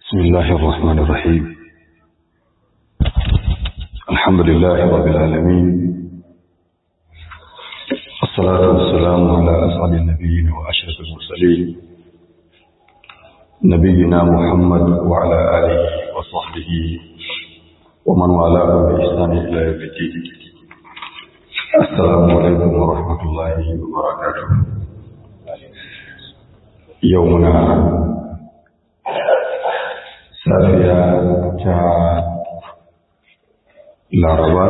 بسم الله الرحمن الرحيم الحمد لله رب العالمين الصلاة والسلام على أسعد النبيين وأشرف المرسلين نبينا محمد وعلى آله وصحبه ومن والاه بإحسان إلى يوم الدين السلام عليكم ورحمة الله وبركاته يومنا safiya ta laraba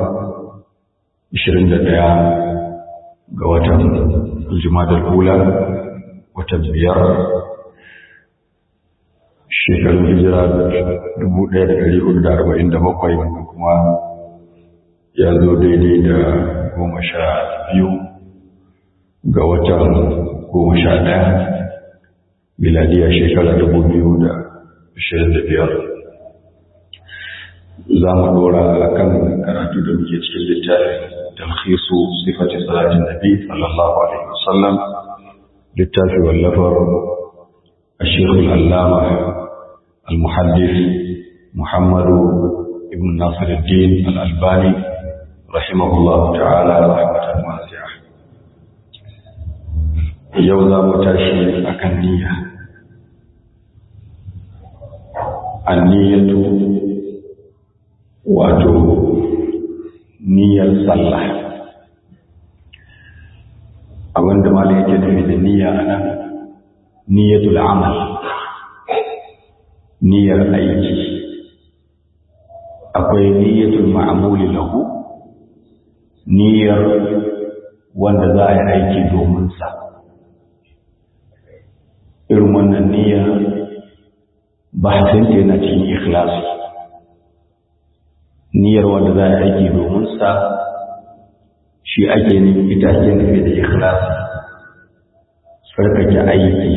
21 ga watan aljimadar hula watan biyar shekarun hijira 1447 wanda kuma ya zo daidai da goma sha biyu ga watan goma sha ɗaya miladiyar shekara 2000 ashirin da biyar za mu dora a kan karatu da muke cikin littafin talhisu sifatin salatin nabi sallallahu alaihi wasallam littafi wallafar ashirul allama al-muhaddis muhammadu ibn nasiruddin al-albani rahimahullah ta'ala rahmatan wasi'a yau za mu tashi akan niyya anniyatu wato niyyar sallah abinda ma yake nufi da niyya a nan niyyatul amal niyyar aiki akwai niyyatul ma'amuli lahu niyyar wanda za a yi aiki domin sa irin wannan niyyar bahasinta yana cikin ikhlasi niyyar wanda za a aiki domin sa shi ake nufi ita ake nufi da ikhlasi tsarkake aiki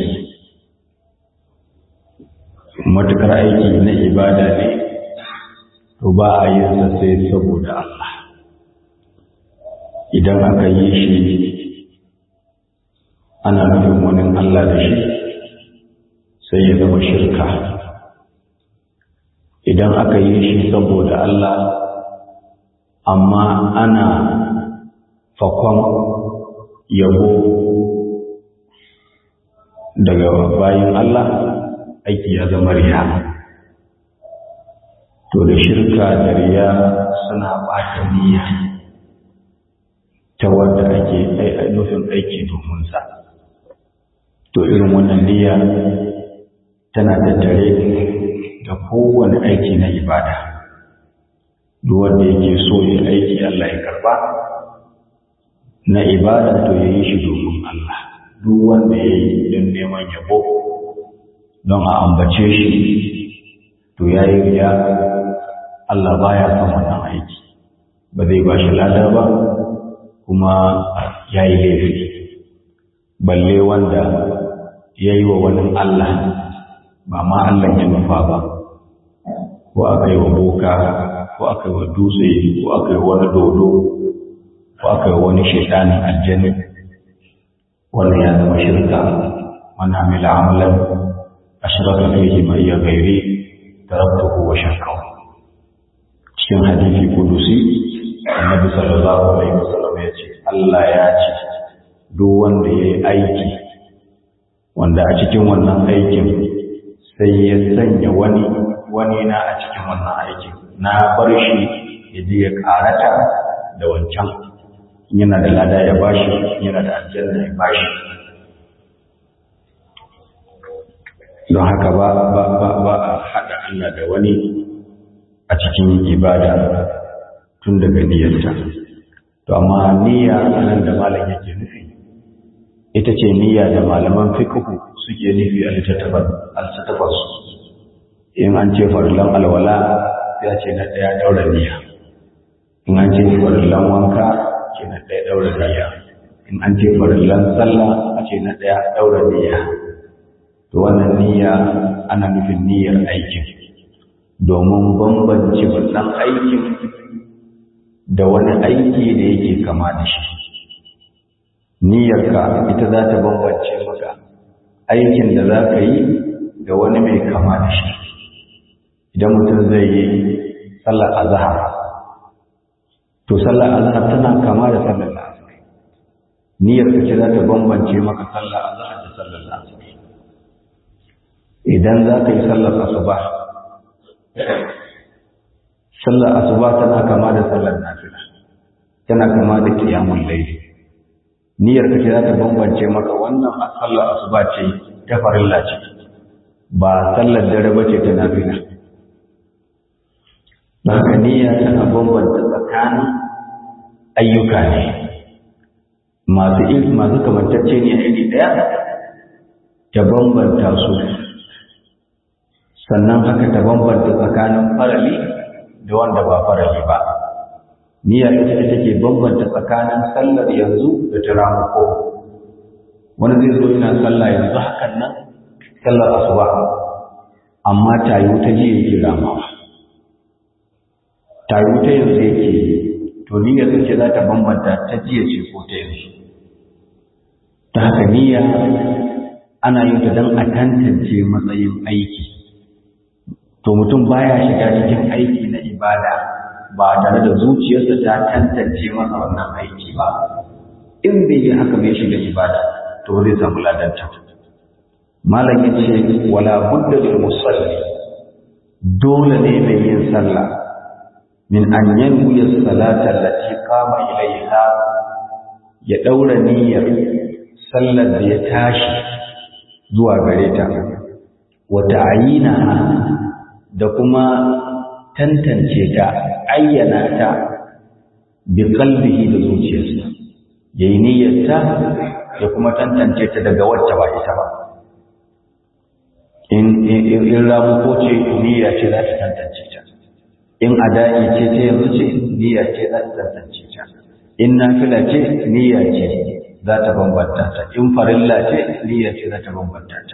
matukar aiki na ibada ne to ba a yin sa sai saboda Allah idan aka yi shi ana nufin wani Allah da shi sai ya zama shirka idan aka yi shi saboda Allah amma ana fakon yabo daga bayan Allah aiki ya zama riya to da shirka da riya suna ɓata niyya ta wanda ake nufin aiki domin sa to irin wannan niyya tana tattare da kowane aiki na ibada duk wanda yake so ya aiki Allah ya karba na ibada to ya yi shi domin Allah duk wanda ya yi don neman yabo don a ambace shi to ya yi riya Allah baya son wannan aiki ba zai ba shi lada ba kuma ya yi laifi balle wanda ya yi wa wani Allah ba ma Allah ya nufa ba ko aka yi wa boka ko aka yi wa dutse ko aka yi wani dodo ko aka yi wani shaitanin aljani wannan ya zama shirka wani amila amalan ashiraka fihi ma iya gairi taraktuhu wa shakkahu cikin hadisi kudusi annabi sallallahu alaihi wasallam ya ce Allah ya ce duk wanda ya yi aiki wanda a cikin wannan aikin sai ya sanya wani wani na a cikin wannan aikin na bar shi ya je ya karata da wancan yana da lada ya bashi yana da aljanna ya bashi don haka ba ba ba ba a haɗa Allah da wani a cikin ibada tun daga niyyarta to amma niyya nan da malam yake nufi ita ce niyya da malaman fiqhu suke nufi a littattafan su in an ce farillan alwala ya ce na ɗaya ɗaura niyya in an ce farillan wanka ce na ɗaya ɗaura niyya in an ce farillan sallah a ce na ɗaya ɗaura niyya to wannan niyya ana nufin niyyar aikin domin bambance wannan aikin da wani aiki da yake kama da shi niyyarka ita za ta bambance maka aikin da za ka yi da wani mai kama da shi idan mutum zai yi sallar azhar to sallar azhar tana kama da sallar asar niyyar ka ce za ta bambance maka sallar azhar da sallar asar idan za ka yi sallar asuba sallar asuba tana kama da sallar nafila tana kama da qiyamul layl niyyar ka ce za ta bambance maka wannan sallar asuba ce ta farilla ce ba sallar dare ba ce ta nafila da haka niyya tana bambanta tsakanin ayyuka ne masu masu kamantacce ne a iri ɗaya ta bambanta su sannan haka ta bambanta tsakanin farali da wanda ba farali ba niyya ita ce take bambanta tsakanin sallar yanzu da ta ramako wani zai zo yana sallah yanzu hakan nan sallar asuba amma tayu ta jiya yake ramawa tayu ta yanzu yake to niyya sun ce za ta bambanta ta jiya ce ko ta yanzu ta haka niyya ana yin ta don a tantance matsayin aiki to mutum baya shiga cikin aiki na ibada ba tare da zuciyarsa ta tantance masa wannan aiki ba in bai yi haka bai shiga ibada to zai samu ladanta malam ya ce wala budda lil musalli dole ne mai yin sallah min an yanwi salata allati qama ilaiha ya daura niyyar sallar da ya tashi zuwa gare ta wa ta'yina da kuma tantance ta ayyana ta bi qalbihi da zuciyarsa yayi niyyarta ya kuma tantance ta daga wacce ba ita ba in in ramu ko ce niyya ce za ta tantance ta in adai ce ta yanzu ce niyya ce za ta tantance ta in nafila ce niyya ce za ta bambanta ta in farilla ce niyya ce za ta bambanta ta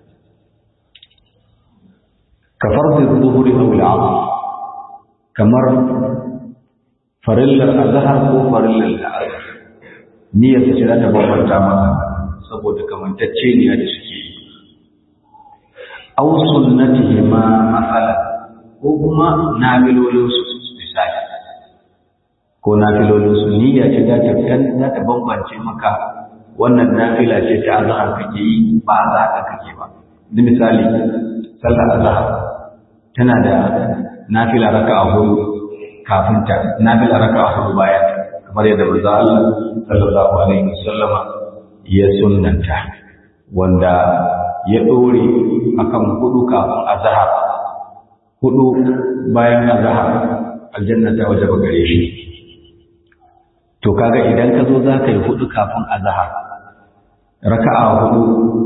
ka farzi zuhuri aw al-'asr kamar farillar azhar ko farillar al-'asr niyyar ce za ta bambanta maka saboda kamantacce ne da suke yi aw sunnatihima masalan ko kuma nafilolin su misali ko nafilolin su niyya ce za ta za ta bambance maka wannan nafila ce ta azhar kake yi ba azhar kake ba da misali sallar azhar tana da nafila raka'a hudu kafin ta nafila raka'a hudu bayan kamar yadda manzo Allah sallallahu alaihi wasallama ya sunnanta wanda ya dore akan hudu kafin azhar hudu bayan azhar aljanna ta wajaba gare shi to kaga idan ka zo za ka yi hudu kafin azhar raka'a hudu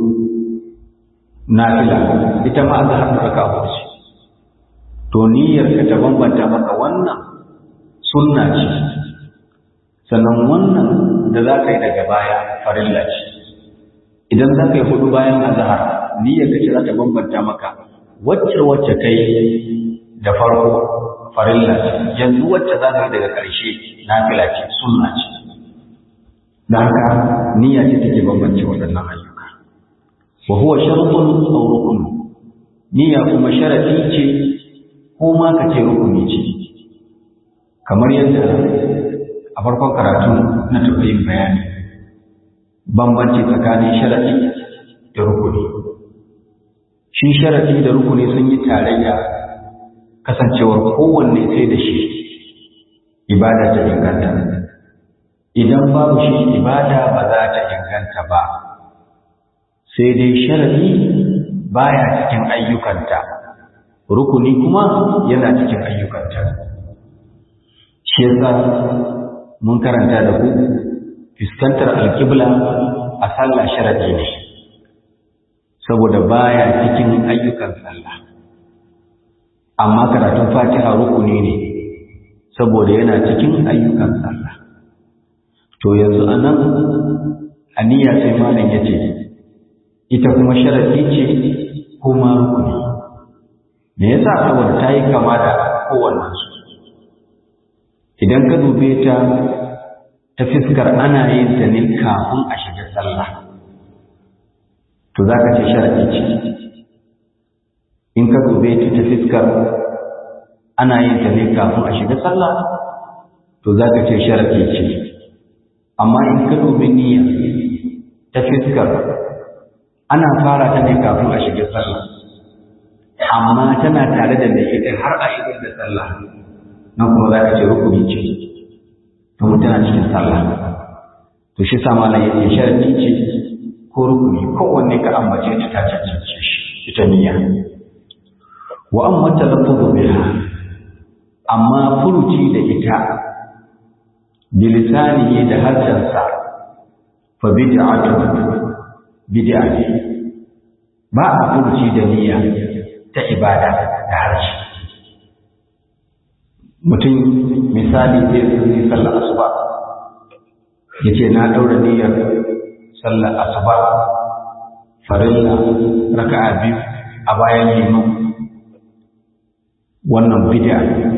nafila ita ma azhar raka'a hudu ce to niyyar ka ta bambanta maka wannan sunna ce sannan wannan da za ka yi daga baya farilla ce idan za ka yi hudu bayan azhar niyyar ka ce za ta bambanta maka wacce wacce kai da farko farilla ce yanzu wacce za ka yi daga ƙarshe nafila ce sunna ce da haka niyya ce take bambance waɗannan ayyuka wa huwa shartun aw rukun niyya kuma sharadi ce ko ma ka ce rukuni ce kamar yadda a farkon karatu na taɓa yin bayani bambanci tsakanin sharadi da rukuni shi sharadi da rukuni sun yi tarayya kasancewar kowanne sai da shi ibada ta inganta idan babu shi ibada ba za ta inganta ba sai dai sharadi baya cikin ayyukanta rukuni kuma yana cikin ayyukanta shi yasa mun karanta da ku fuskantar alkibla a sallah sharadi ne saboda baya cikin ayyukan sallah amma karatun fatiha rukuni ne saboda yana cikin ayyukan sallah to yanzu anan aniya sai malam yace ita kuma sharadi ce kuma rukuni me yasa saboda ta yi kama da kowannensu idan ka dube ta ta fiskar ana yin ta ne kafin a shiga sallah to za ka ce sharaɗi ce in ka dube ta ta fiskar ana yin ta ne kafin a shiga sallah to za ka ce sharafi ce amma in ka dubi niyya ta fiskar ana fara ta ne kafin a shiga sallah amma tana tare da mai ita har a idar da sallah nan kuma za ka ce rukuni ce to tana cikin sallah to shi sama na yake sharafi ce ko rukuni kowanne ka ambace ta ta cancance shi ita niyya wa amma talaffuzu biha amma furuci da ita bilisanihi da harshensa fa bid'atu bid'a ne ba a furuci da niyya ta ibada da harshe mutum misali zai zai sallar asuba yace na daura niyyar sallar asuba farilla raka'a biyu a bayan liman wannan bid'a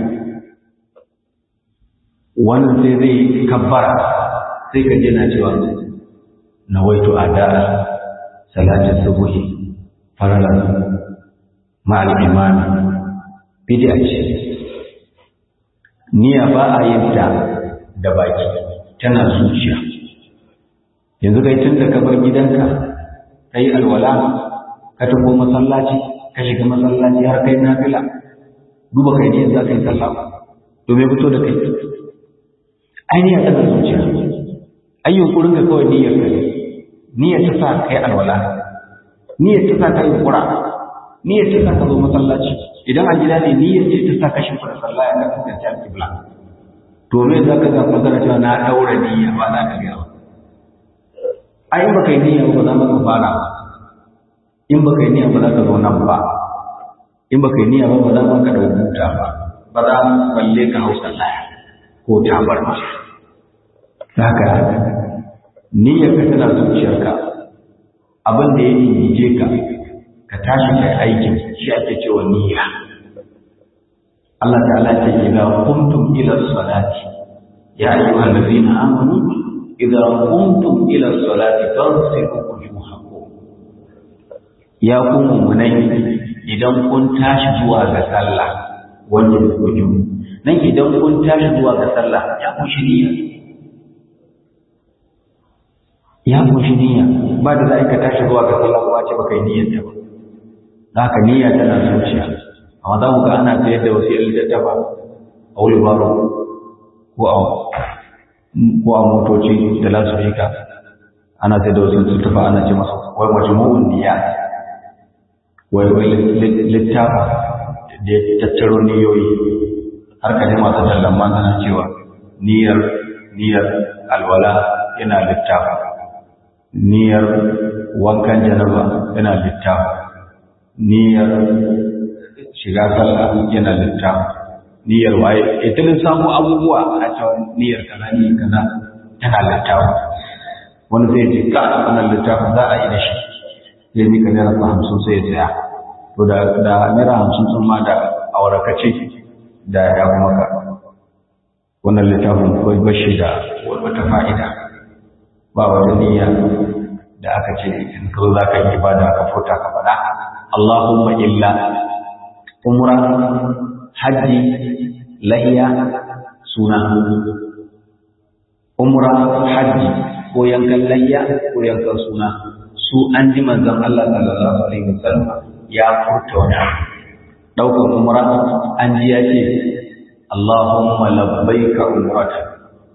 wannan sai zai kabbara sai ka je na cewa nawaitu ada'a salatin subuhi farala ma'al imami bid'a ce niyya ba a yin ta da baki tana zuciya yanzu kai tun da ka bar gidanka ka yi alwala ka tafi masallaci ka shiga masallaci har kai nafila duba kai ne za ka yi sallah ba domin fito da kai ainihin tana zuciya ayyun kurin ka kawai niyyar ka ne niyyar ta sa kai alwala niyyar ta sa kai kura niyyar ta sa ka zo masallaci idan a gida ne niyyar ce ta sa ka shimfa da sallah ya ka kasance a kibla to me za ka ga magana cewa na daura niyya ba za ka gaya ba ai ba kai niyya ba za ka fara in ba kai niyya ba za ka zo nan ba in ba kai niyya ba ba za ka da huta ba ba za balle ka hau sallah ko tabar ma haka niyyar ka tana zuciyarka abin da ya injije ka ka tashi kai aikin shi ake cewa niyya Allah ta'ala ce idza qumtum ila salati ya ayyuhal ladzina amanu idza qumtum ila salati fansiku wujuhakum ya ku mu'minai idan kun tashi zuwa ga sallah wanda ku nan idan kun tashi zuwa ga sallah ya kushi niyya ya kushi niyya ba da za ka tashi zuwa ga sallah kuma ce baka yi niyyar ta ba za ka niyya tana zuciya amma za mu ga ana sayar da wasu yan littattafa a wuri baro ko a ko a motoci da lasufika ana sayar da wasu littattafa ana ce masa wai majmu'un niyya wai wai littafa da ya tattaro niyoyi har ka ji masu tallan magana cewa niyyar niyyar alwala yana littafa niyyar wankan janaba yana littafa niyyar shiga sallah yana littafa niyyar waye idan samu abubuwa a cewa niyyar kaza niyyar kaza tana littafa wani zai ji ka wannan littafin za a yi da shi zai mika naira hamsin sai ya tsaya to da naira hamsin sun ma da aurakace da ya kuma ka wannan littafin kawai bashi da wata fa'ida ba wata niyya da aka ce in ka zo za ka yi ibada ka furta ka faɗa Allahumma illa umra hajji lahiya suna umra hajji ko yankan layya ko yankan suna su an ji manzon Allah sallallahu alaihi wasallam ya furta wani ɗaukar umra an ji ya ce Allahumma labbaika umratan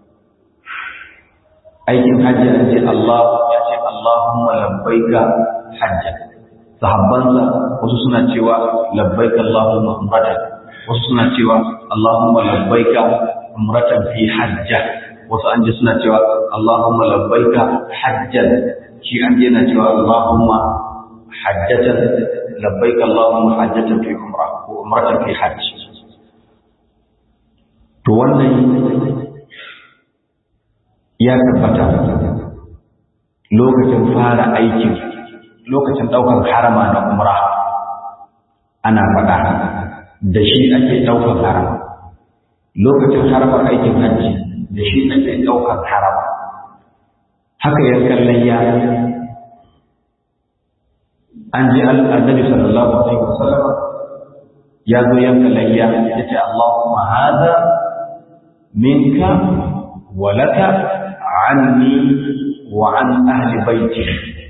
aikin hajji an ce Allah ya ce Allahumma labbaika hajjan sahabbansa wasu suna cewa labbaika Allahumma umratan wasu suna cewa Allahumma labbaika umratan fi hajja wasu an ji suna cewa Allahumma labbaika hajjan shi an ji yana cewa Allahumma hajjatan labbaika Allahumma hajjatan fi umra ko umratan fi hajj to wannan ya tabbata lokacin fara aikin lokacin ɗaukar harama na umra ana faɗa da shi ake ɗaukar harama lokacin haramar aikin hajji da shi ake ɗaukar harama haka ya kallon ya an ji annabi sallallahu alaihi wasallam ya zo yanka layya ya ce Allahumma hada minka wa laka anni wa an ahli baiti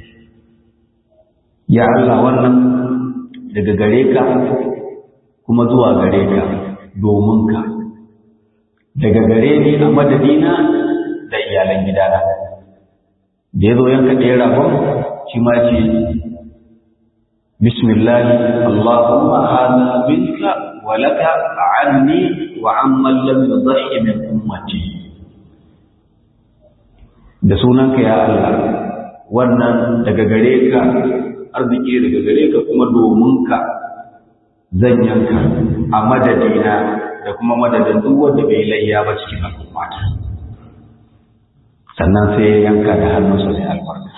ya Allah wannan daga gare ka kuma zuwa gare ka domin ka daga gare ni a madadina da iyalan gidana da ya zo yanka ɗaya ragon shi ma ce bismillah allahumma hada minka wa laka anni wa amman lam yudhi min ummati da sunanka ya Allah wannan daga gare ka arziki daga gare ka kuma domin ka zan yanka a madadina da kuma madadin duk wanda bai layya ba cikin al'ummata sannan sai ya yanka da hannunsa sai albarka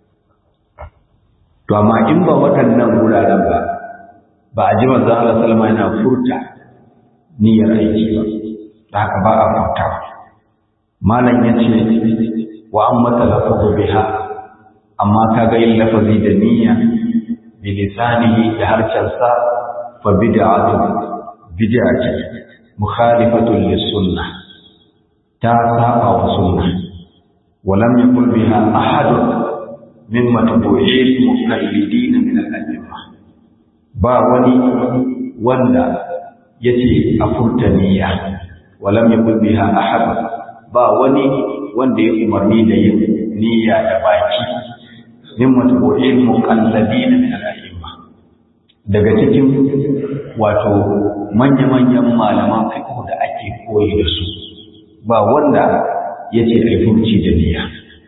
to amma in ba waɗannan wuraren ba ba a ji manzo Allah sallama yana furta niyyar aiki ba da haka ba a furta malam yace wa amma talaffuzu biha amma kaga yin lafazi da niyya bi lisanihi da harshensa fa bid'atu bid'a ce mukhalifatun lis sunnah ta saba wa sunnah ولم يقل بها أحد من متبوعي المقلدين من الأئمة با وني وندا يتي أفرتنية ولم يقل بها أحد با وني wanda ya umarni da yin niyya da baki min matbu'in muqalladin min al-a'imma daga cikin wato manya-manyan malaman fiqh da ake koyi da su ba wanda yace ai furci da niyya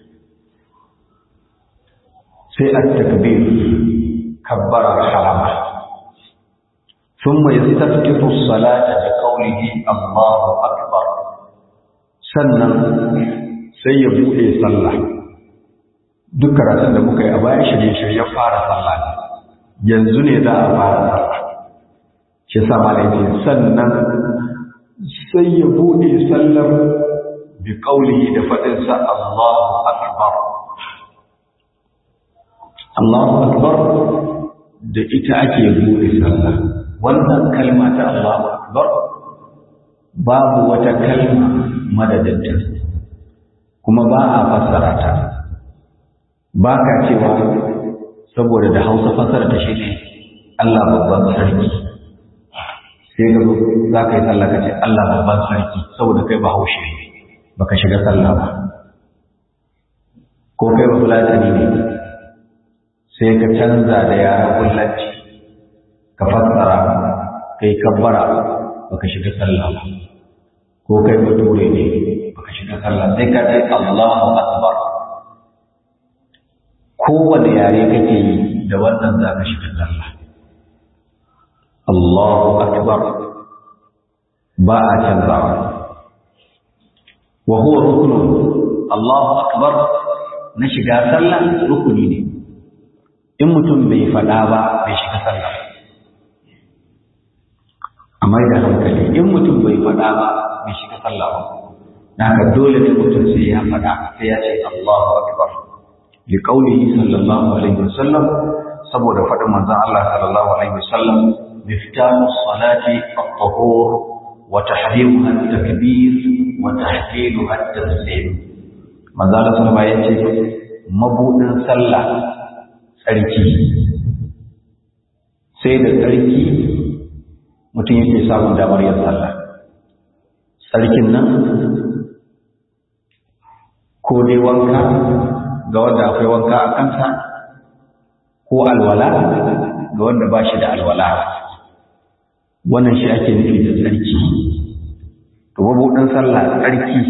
sai at-takbir kabbara harama thumma yastaftihu as-salata bi qawlihi Allahu akbar sannan sai ya buɗe sallah duk karatun da muka yi a bayan shirye-shirye fara sallah ne yanzu ne za a fara sallah shi sa malaikin sannan sai ya buɗe sallar bi ƙauli da faɗinsa Allahu Akbar Allahu Akbar da ita ake buɗe sallah wannan kalma ta Allahu Akbar babu wata kalma madadinta kuma ba a fassara ta ba ka cewa saboda da hausa fassara ta shi ne Allah babban sarki sai ga za ka yi sallah ka ce Allah babban sarki saboda kai ba haushe ne ba ka shiga sallah ba ko kai ba fulatani ne sai ka canza da yara kullanci ka fassara kai kabbara ba ka shiga sallah ba ko kai bature ne baka shiga sallah sai ka ce Allahu akbar kowane yare kake yi da wannan za ka shiga sallah Allahu akbar ba a canzawa wa huwa ruknun Allahu akbar na shiga sallah rukuni ne in mutum bai faɗa ba bai shiga sallah amma da hankali in mutum bai faɗa ba bai shiga sallah ba haka dole ne mutum sai ya faɗa sai ya ce Allahu akbar li qawlihi sallallahu alaihi wasallam saboda faɗin manzon Allah sallallahu alaihi wasallam miftahu salati at-tahur wa tahrimuha at-takbir wa tahliluha at-taslim manzon Allah sallallahu alaihi wasallam yace mabudin sallah tsarki sai da tsarki mutum yake samun damar yin sallah tsarkin nan ko dai wanka ga wanda akwai wanka a kansa ko alwala ga wanda ba shi da alwala wannan shi ake nufi da tsarki to mabuɗin sallah tsarki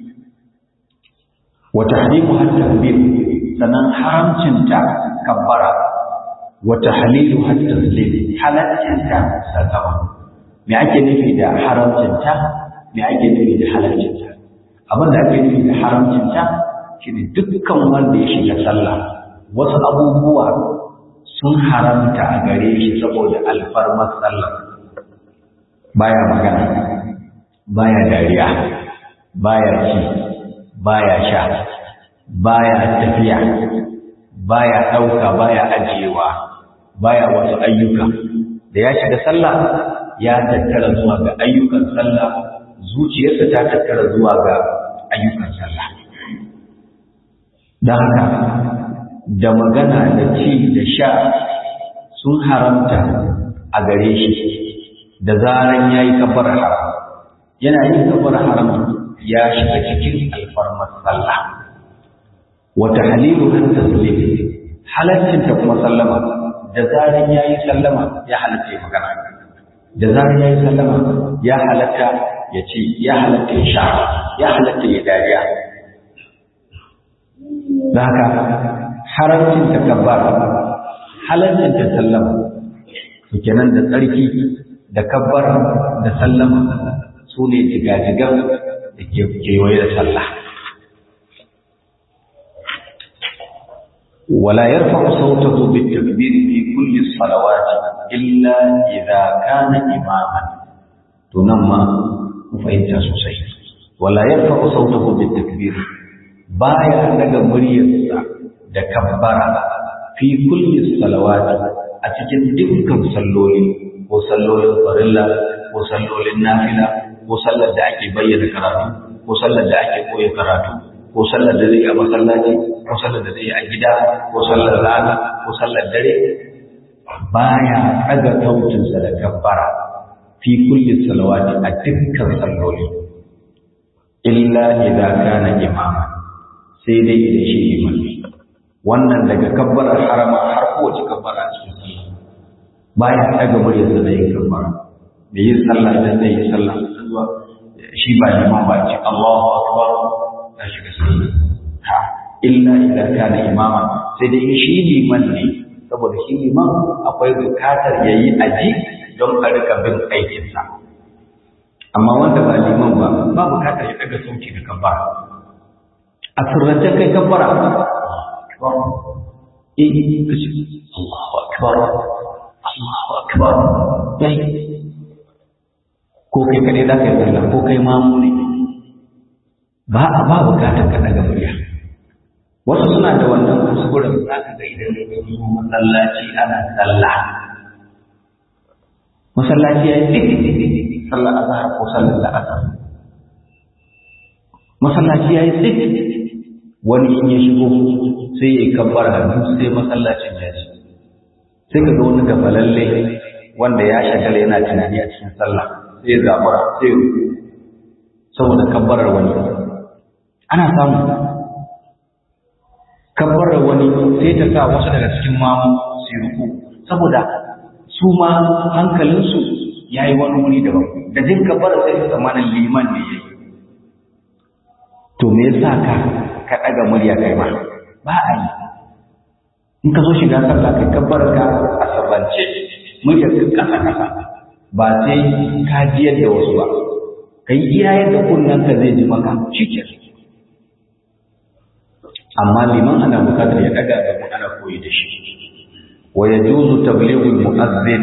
wa tahrimu har takbir sannan haramcinta kabbara wa tahlilu har taslim halaccinta sallama me ake nufi da haramcinta me ake nufi da halaccinta abin da ake nufi da haramcinta shi ne dukkan wanda ya shiga sallah wasu abubuwa sun haramta a gare shi saboda alfarmar sallah baya magana baya dariya baya ci baya sha baya tafiya baya ɗauka baya ajiyewa baya wasu ayyuka da ya shiga sallah ya tattara zuwa ga ayyukan sallah zuciyarsa ta tattara zuwa ga ayyukan sallah don haka da magana da ci da sha sun haramta a gare shi da zaran ya yi kabbar haram yana yin kabbar haram ya shiga cikin alfarmar sallah wata halilu kan taslim halaccin ta kuma sallama da zaran ya yi sallama ya halatta ya magana da zaran ya yi sallama ya halatta ya ce ya halatta ya sha ya halatta ya dariya da haka haramcin ta kabbara halaccin ta sallama su kenan da tsarki da kabbara da sallama su ne jigajigan da ke kewaye da sallah ولا يرفع صوته بالتكبير في كل الصلوات إلا إذا كان إماما تنمى مفهمت سوسي ولا يرفع صوته بالتكبير بايا daga muryarsa da kabbara fi kulli salawati a cikin dukkan salloli ko sallolin farilla ko sallolin nafila ko sallar da ake bayyana karatu ko sallar da ake koya karatu ko sallar da zai a masallaci ko sallar da zai a gida ko sallar rana ko sallar dare baya daga tautinsa da kabbara fi kulli salawati a dukkan salloli illa idza kana imama sai dai idan shi liman ne wannan daga kabbarar harama har kowace kabbara a cikin sallah baya daga muryarsa da yin kabbara da yin sallah idan zai yi sallah zuwa shi ba liman ba ce Allahu akbar ya shiga sallah ha illa idza kana imama sai dai shi liman ne saboda shi liman akwai bukatar yayi aji don a rika bin aikinsa amma wanda ba liman ba ba bukatar ya daga sauki da kabbara a sirrance kai kabbara akbar eh kace Allahu akbar Allahu akbar dai ko kai kadai za ka yi sallah ko kai mamu ne ba a ba bukatar ka daga murya wasu suna da wannan kuskuren za ka ga idan sun zo masallaci ana sallah masallaci ya yi sallar azhar ko sallar la'asar masallaci ya yi tsit wani in ya shigo sai ya yi kabbar hannu sai masallacin ya ci sai ka ga wani gafalalle wanda ya shagala yana tunani a cikin sallah sai ya zabura sai ya saboda kabbarar wani ana samu kabbarar wani sai ta sa wasu daga cikin mamu su yi ruku saboda su ma hankalinsu ya yi wani wuri daban da jin kabbarar sai su zamanin liman ne ya yi to me yasa ka ka ɗaga murya kai ma ba a yi in ka zo shiga sallah kai kabbarar ka a sabance muryar ka kasa kasa ba sai ka ji yadda wasu ba kai iya yadda kunnen ka zai ji maka shikenan amma liman ana bukatar ya daga da ana koyi da shi wa yajuzu tablighul mu'azzin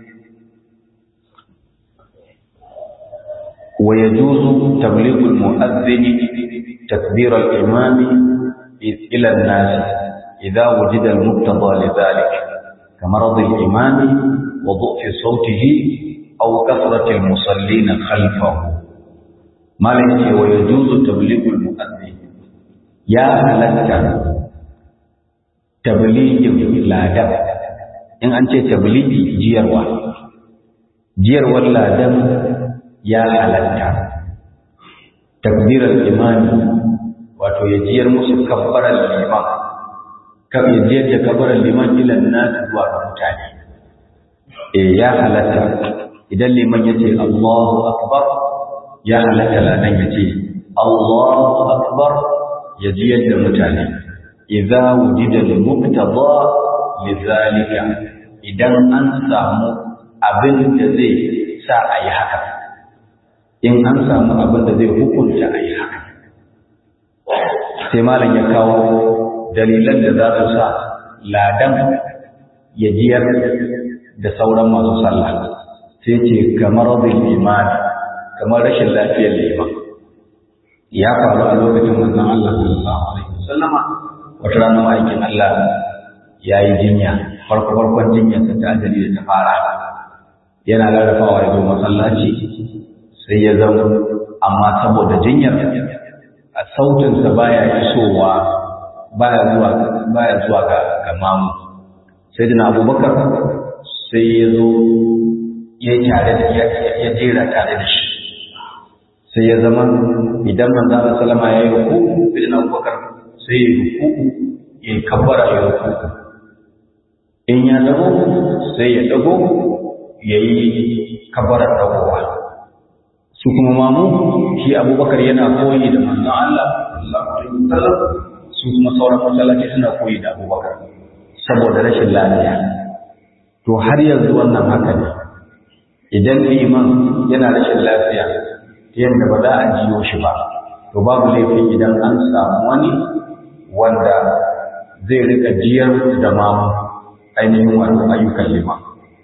wa yajuzu tablighul mu'azzin takbir al-imam ila an-nas idha wujida al-muqtada lidhalik كمرض الإمام وضعف صوته أو كثرة المصلين خلفه ما لك ويجوز تبليغ المؤذن ya halatta tabligin ladan in an ce tabligi jiyarwa jiyarwar ladan ya halatta takbirar imani wato ya jiyar musu kabbarar liman kan ya jiyar da kabbarar liman ilan nasu zuwa ga mutane eh ya halatta idan liman ya ce Allahu akbar ya halatta ladan ya ce Allahu akbar ya ji yadda mutane idza wujida al-muqtada lidhalika idan an samu abin da zai sa a yi haka in an samu abin da zai hukunta a yi haka sai malam ya kawo dalilan da za su sa ladan ya jiyar da sauran masu sallah sai ce kamar rabin imani kamar rashin lafiyar liman ya faru a lokacin manzon Allah sallallahu alaihi wasallama wata rana ma'aikin Allah ya yi jinya farko farkon jinyar ta ajali da ta fara yana rarrafawa ya zo masallaci sai ya zama amma saboda jinyar a sautinsa baya isowa baya zuwa baya zuwa ga ga mamu sai dina abubakar sai ya zo ya tare da ya jera tare da shi sai ya zama idan manzo Allah sallama ya yi ruku sai dina abubakar sai ya ruku ya kabbara ya ruku in ya dago sai ya dago ya yi kabbara dagowa su kuma mamu shi abubakar yana koyi da manzon Allah sallallahu alaihi wasallam su kuma sauran masallaci suna koyi da abubakar saboda rashin lafiya to har yanzu wannan haka ne idan liman yana rashin lafiya ta yadda ba za a jiyo shi ba to babu laifi idan an samu wani wanda zai rika jiyar da mamu ainihin wato ayyukan liman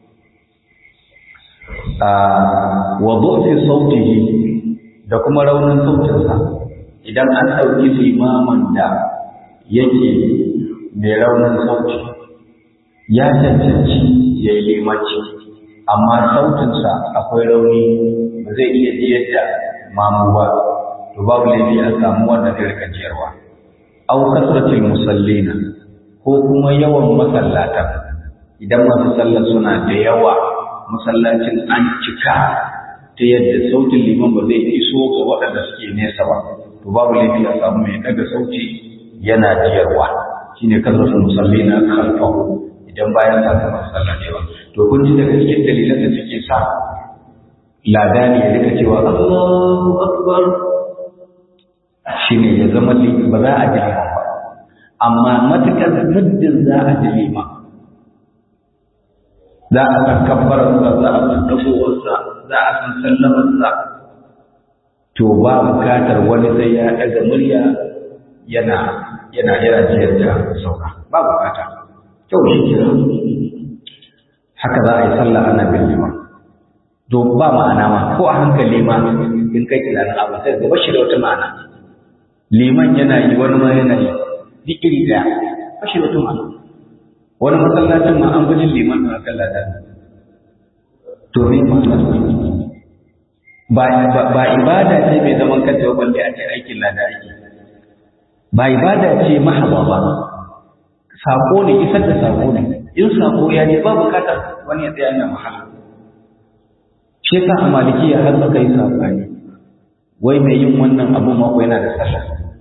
wa fi sautihi da kuma raunin sautinsa idan an ɗauki limaman da yake mai raunin sauti ya cancanci ya yi limanci amma sautinsa akwai rauni ba zai iya jiyar da mamu ba to babu laifi a samu wanda zai rika jiyarwa au kasratil musallina ko kuma yawan masallata idan masu sallar suna da yawa masallacin an cika ta yadda sautin liman ba zai iso ga waɗanda suke nesa ba to babu laifi a samu mai daga sauti yana jiyarwa shine kasratul musallina khalfahu idan bayan sa ta masallaci ba to kun ji daga cikin dalilan da suke sa ladani ya rika cewa Allahu akbar shine ya zama ba za a ji ba amma matukar muddin za a ji lima za a san kabbararsa za a san dagowarsa za a san sallamarsa to ba bukatar wani sai ya ɗaga murya yana yana yana jiyar da sauka ba bukata kyau shi ke haka za a yi sallah ana bin liman to ba ma'ana ma ko a hankali ma in kai tunanin abu sai gaba shi da wata ma'ana liman yana yi wani ma yana yi duk iri daya ba shi da wata ma'ana wani masallacin ma an gujin liman na kan lada to ne ba ba ibada ce mai zaman kanta ba balle a ce aikin lada ake ba ibada ce mahaba ba sako ne isar da sako ne in sako ya ne ba bukatar wani ya tsaya yana mahala shi yasa a malikiya har suka yi sabani wai mai yin wannan abu mako yana da sallah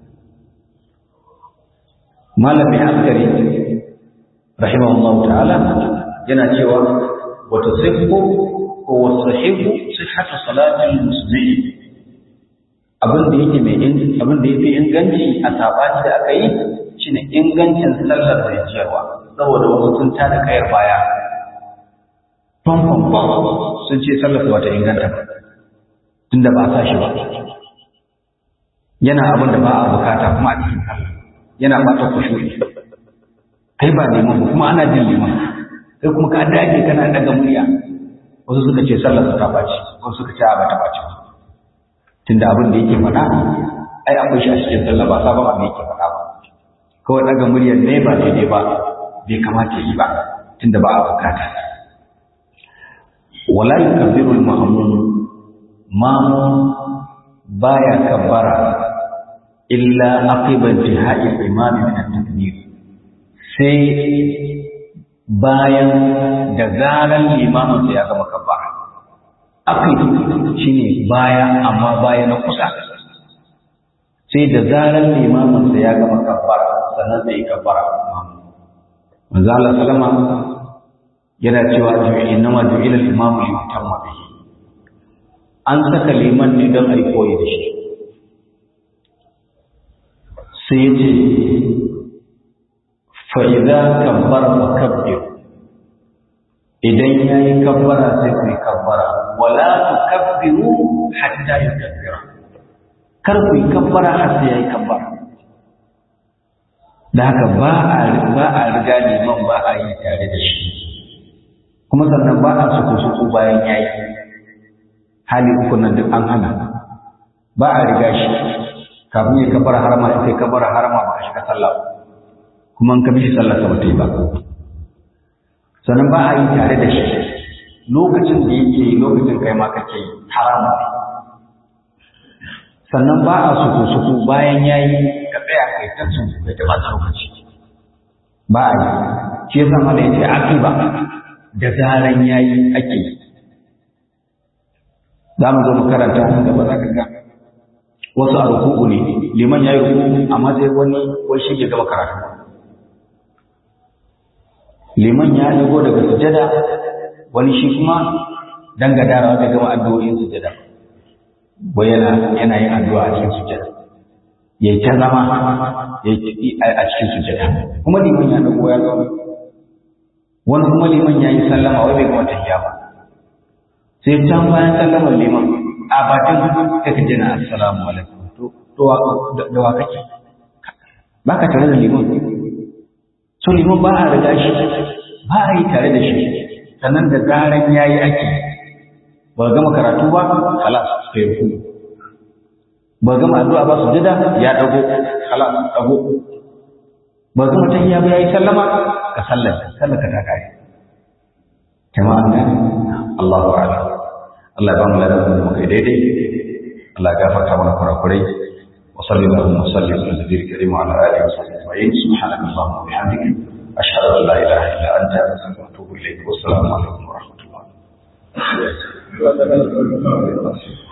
malamin askari rahimahullahu ta'ala yana cewa wa tasihhu ko wa sahihu sihhatu salatil muslimin abin da yake mai abin da yafi inganci a sabani da aka yi shine ingancin sallar da jiyarwa saboda wasu sun tada kayar baya pam pam pam sun ce sallar ba ta inganta ba tunda ba a sa shi ba yana abin da ba a bukata kuma a cikin sallah yana bata kushuri kai ba neman kuma ana jin liman sai kuma ka dage kana daga murya wasu suka ce sallar ta baci wasu suka ce ba ta baci ba tunda abin da yake faɗa ai akwai shi a cikin sallah ba sabon abin yake faɗa ba kawai daga muryar ne ba daidai ba bai kamata yi ba tunda ba a bukata wala yukabbiru al-ma'mum ma baya kabbara illa aqiba intihai al-imam min at-takbir sai bayan da zaran limamin ya gama kabbara aqib shine baya amma baya na kusa sai da zaran limamin ya gama kabbara sannan sai kabbara manzo Allah sallama yana cewa innama ju'ila al-imamu li yutamma bihi an saka liman ne don ai koyi da shi sai ya ce fa idza kabbara fa kabbir idan yayi kabbara sai ku kabbara wala tukabbiru hatta yukabbira kar ku kabbara har sai yayi kabbara da haka ba a ba a riga liman ba a yi tare da shi kuma sannan ba a suku suku bayan yayi hali uku nan duk an hana ba a riga shi kafin ya kabara harama sai kabara harama ba a shiga sallah kuma an kabi shi sallah sa bata yi ba sannan ba a yi tare da shi lokacin da yake yi lokacin kai ma kake yi haramun ne sannan ba a suku suku bayan yayi ka tsaya kai ta su kai ta bata lokaci ba a yi shi yasa mana yace aqiba da zaran yayi ake yi za mu zo mu karanta nan gaba za ka ga wasu a ruku'u ne liman ya yi ruku'u amma sai wani wai shi ke gaba karatu liman ya dago daga sujada wani shi kuma dan gadarawa bai gama addu'o'in sujada wai yana yana yin addu'a a cikin sujada ya yi ta zama a cikin sujada kuma liman ya dago ya zama wani kuma liman ya yi sallama wai bai gama tafiya ba sai can bayan sallamar liman a bakin sai ka jina assalamu alaikum to da wa kake ba ka tare da liman so liman ba a riga shi ba a yi tare da shi sannan da zaran ya yi ake ba gama karatu ba halas ka yi ba gama addu'a ba su jida ya dago halas dago ba gama tahiyya ba ya yi sallama ka sallaka sallaka ta kare jama'a ne Allahu a'lam Allah ya ba mu ladan da muka daidai Allah ya gafarta mana kurakurai wa sallallahu wa sallim ala nabiyil karim wa ala alihi wa sahbihi ajma'in subhanaka allahumma wa bihamdika ashhadu an la ilaha illa anta astaghfiruka wa atubu ilayk wa assalamu alaikum wa rahmatullah